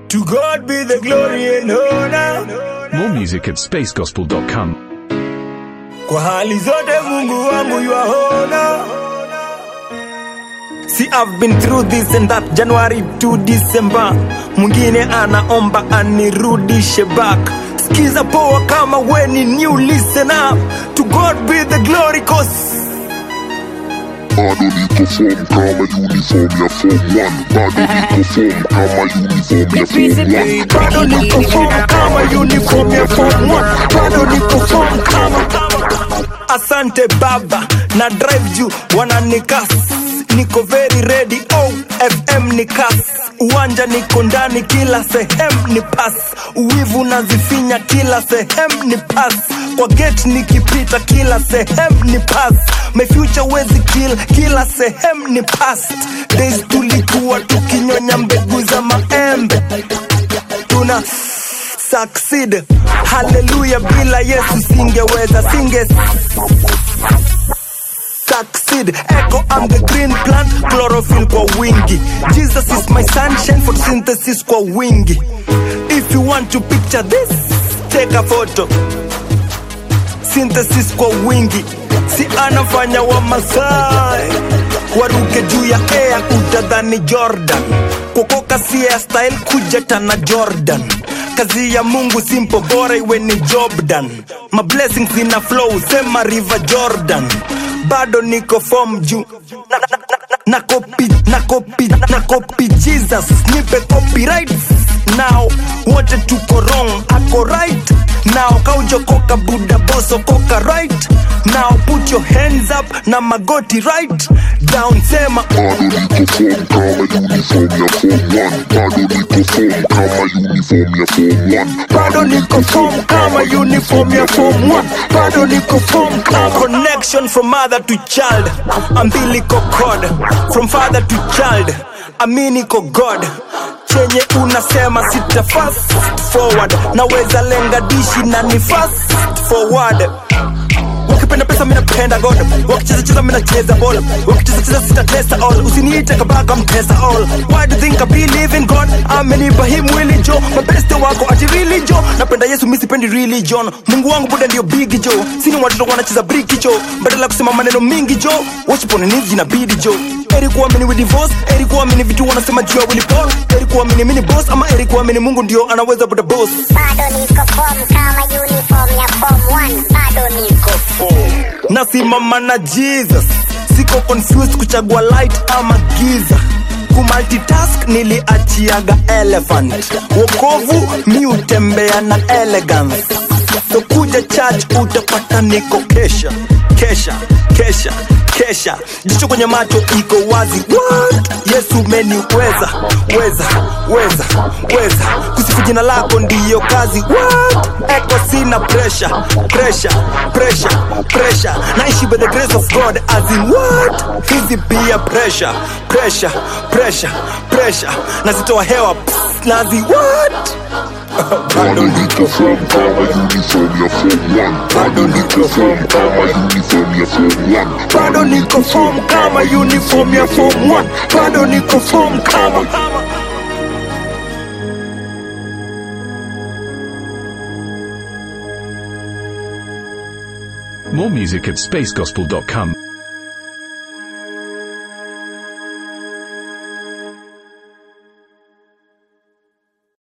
To God be the glory and honor. More music at spacegospel.com. Kwa hali zote Mungu wangu yuaona. See I've been through this and that January to December. Mwingine anaomba anirudishe back. Skiza poa kama we ni new listen up. To God be the glory cause bado niko form kama uniform ya form 1 bado niko form kama uniform ya form 1 bado niko form kama uniform ya form 1 bado niko form kama asante baba na drive juu wananikas niko very ready oh fm ni kas uwanja niko ndani kila sehemu ni pas uwivu nazifinya kila sehemu ni pas kwa gate nikipita kila sehemu ni pas my future wezi kill kila sehemu ni past days tulikuwa tukinyonya mbegu za maembe tuna succeed haleluya bila yesu singeweza singe succeed echo i'm the green plant chlorophyll kwa wingi jesus is my sunshine photosynthesis kwa wingi if you want to picture this take a photo synthesis kwa wingi si anafanya wa masai waruke juu ya air utadhani jordan kukoka si style kujeta na jordan kazi ya mungu simple bora iwe ni jobdan ma blessings zina flow sema river jordan bado niko form juu na, na, na, na, na copy na copy na copy jesus nipe copyright now wote tuko wrong ako right now kaujokoka buda boso koka right now put your hands up na magoti right down sema bado niko form kama uniform ya form 1 bado niko form kama uniform ya form 1 bado niko form kama uniform ya form 1 bado niko form kama connection from mother to child umbilical cord from father to child aminiko god chenye unasema sita fast forward naweza lenga dishi na ni fast forward wakipenda pesa minapenda god wakicheza cheza minacheza ball wakicheza cheza sitatesa all usiniite kabaka mtesa all why do you think I believe in god amenipa hii mwili jo mabeste wako ati really jo napenda yesu misipendi religion mungu wangu buda ndio big jo sini watoto wanacheza briki jo badala ya kusema maneno mingi jo wachipone inabidi jo eri kuamini with divorce eri kuamini vitu wanasema juu ya Willy Paul eri kuamini mini boss ama eri kuamini mungu ndio anaweza buda boss bado niko form kama uniform ya form 1 bado niko form nasimama na jesus siko confused kuchagua light ama giza kumultitask niliachiaga elephant wokovu mi utembea na elegance so kuja church utapata niko kesha kesha kesha kesha jicho kwenye macho iko wazi What? yesu meniweza weza weza weza kusifu jina lako ndiyo kazi What? eko sina pressure pressure pressure pressure naishi by the grace of god as in what hizi pia pressure pressure pressure pressure nazitoa hewa pss, nazi what bado niko form kama uniform ya form 1 bado niko form kama uniform ya form 1 bado niko form kama uniform ya form 1 bado niko form kama More music at spacegospel.com.